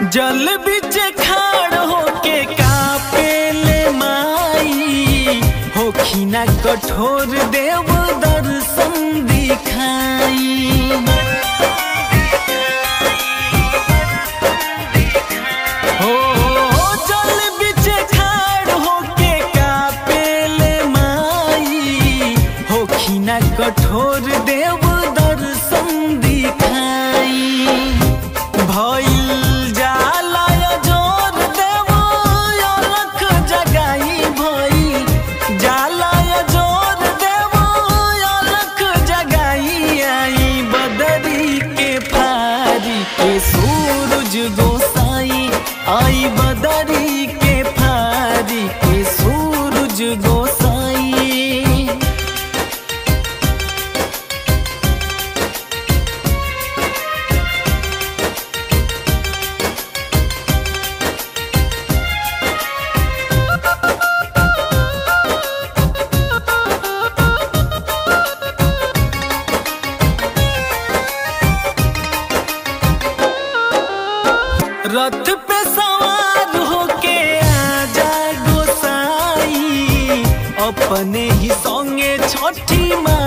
जल बिच खाड़ होके कापेले माई होखिना कठोर देव दर्शन दिखाई हो जल बिच खाड़ होके कापेले माई होखिना कठोर देव दर्शन दिखाई भइल जाला जोर देव अलख जगाई भइल जाला जोर देव अलख जगाई आई बदरी के फारी के सूरज गोसाई आई बदरी के फारी के सूरज गोसाई रथ पे सवार होके आजा गोसाई अपने ही संगे छठी माँ